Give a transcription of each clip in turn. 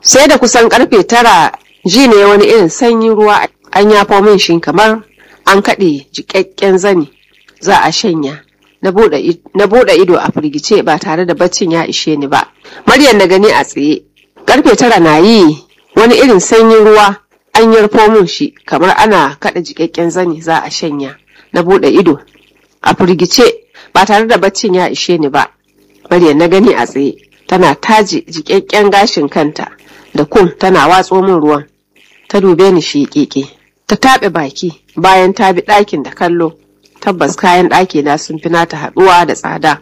sai da kusan karfe tara ji ne wani irin sanyin ruwa an yafo min shi kamar an kaɗe jiƙaƙƙen zani za a shanya na buɗe ido a firgice ba tare da baccin ya ishe ni ba maryam na gani a tsaye karfe tara na yi wani irin sanyin ruwa an yarfo min shi kamar ana kaɗa jiƙaƙƙen zani za a shanya na buɗe ido a firgice ba tare da baccin ya ishe ni ba maryam na gani a tsaye tana taje jiƙaƙƙen gashin kanta da kum tana watso min ruwan ta dube ni shi keke ta taɓe baki bayan ta bi ɗakin da kallo tabbas kayan ɗaki na sun fi nata haɗuwa da tsada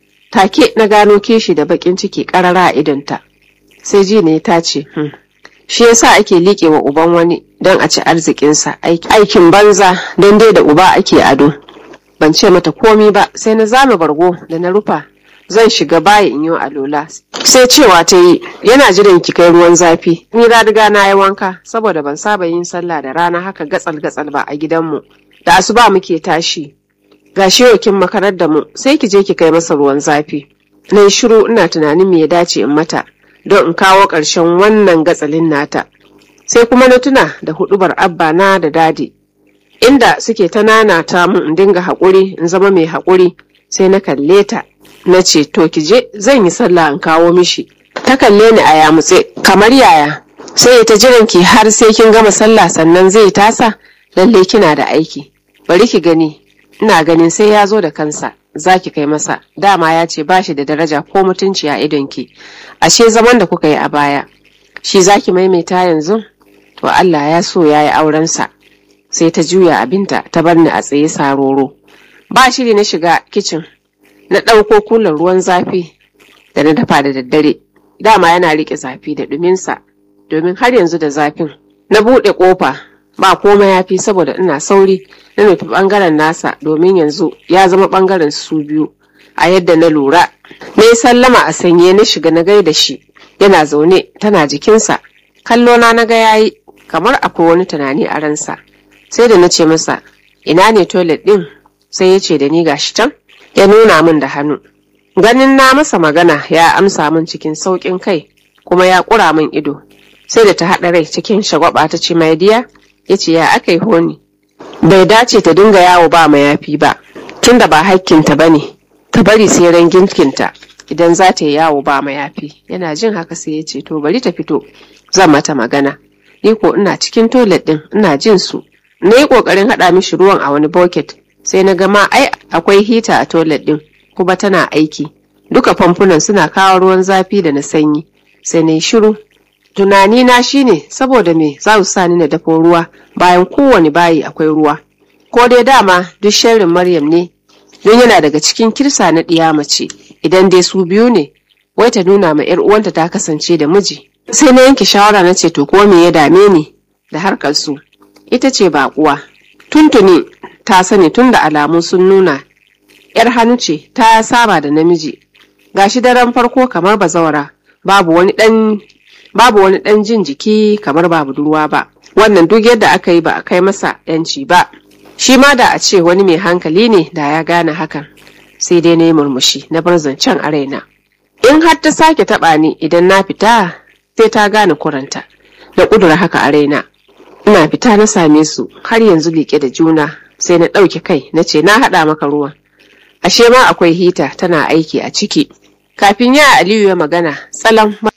take na gano kishi da baƙin ciki ƙarara a idonta sai ji ne ta ce hmm. shi yasa ake liƙe wa uban wani don a ci arzikinsa aikin banza don dai da uba ake ado ban ce mata komi ba sai na zame bargo da na rufa zan shiga baya in yi alola sai cewa ta yi yana jiran ki kai ruwan zafi ni riga na yi wanka saboda ban saba yin sallah da rana haka gatsal gatsal ba a gidanmu da asuba muke tashi ga kin makarar da mu sai ki je ki kai masa ruwan zafi na yi shiru ina tunanin me ya dace in mata don in kawo ƙarshen wannan gatsalin nata sai kuma na tuna da hudubar abba na da dadi inda suke ta nanata mun in dinga haƙuri in zama mai haƙuri sai na kalle ta na ce to ki je zan yi sallah in kawo mishi ta kalle ni a yamutse kamar yaya sai ta jiran ki har sai kin gama sallah sannan zai tasa lalle kina da aiki bari ki gani ina ganin sai ya zo da kansa za ki kai masa dama ya ce ba shi da daraja ko mutunci a idonki ashe zaman da kuka yi a baya shi za ki maimaita yanzu to Allah ya so ya yi aurensa sai ta juya abinta ta bar ni a tsaye saroro ba shiri na shiga kicin na ɗauko kulan ruwan zafi da na dafa da daddare dama yana riƙe zafi da ɗuminsa domin har yanzu da zafin na buɗe ƙofa ba komai ya fi saboda ina sauri na nufi ɓangaren nasa domin yanzu ya zama ɓangaren su biyu a yadda na lura na yi sallama a sanye na shiga na gaida shi yana zaune tana jikinsa kallo na na ga yayi kamar akwai wani tunani a ransa sai da na ce masa ina ne toilet ɗin sai ya ce da ni gashi can ya nuna min da hannu ganin na masa magana ya amsa min cikin sauƙin kai kuma ya ƙura min ido sai da ta haɗa rai cikin shagwaba ta ce mai diya ya ce ya aka yi honi bai dace ta dinga yawo ba mayafi ba tunda ba hakkinta ba ne ta bari sai ran girkinta idan za ta yi yawo ba mayafi yana jin haka sai ya ce to bari ta fito zan mata magana ni ko ina cikin toilet din ina jin su na yi ƙoƙarin haɗa mishi ruwan a wani bucket sai na gama ai akwai hita a toilet din kuma tana aiki duka famfunan suna kawo ruwan zafi da na sanyi sai na yi shiru tunani na shine saboda me za su sani na dafo ruwa bayan kowane bayi akwai ruwa ko dai dama duk sharrin maryam ne don yana daga cikin kirsa na ɗiya mace idan dai su biyu ne wai ta nuna ma yar uwanta ta kasance da miji sai na yanke shawara na ce to ko me ya dame ni da harkar su ita ce baƙuwa tuntuni ta sani tun da alamu sun nuna yar hannu ce ta saba da namiji gashi daren farko kamar bazawara babu wani dan babu wani dan jin jiki kamar ba budurwa ba wannan duk yadda aka yi ba a kai masa yanci ba shi ma da a ce wani mai hankali ne da ya gane hakan sai dai na yi murmushi na bar zancen a raina in har ta sake taɓa ni idan na fita sai ta gane kuranta na ƙudura haka a raina ina fita na same su har yanzu liƙe da juna sai na ɗauke kai na ce na haɗa maka ruwan ashe ma akwai hita tana aiki a ciki kafin ya aliyu ya magana tsalan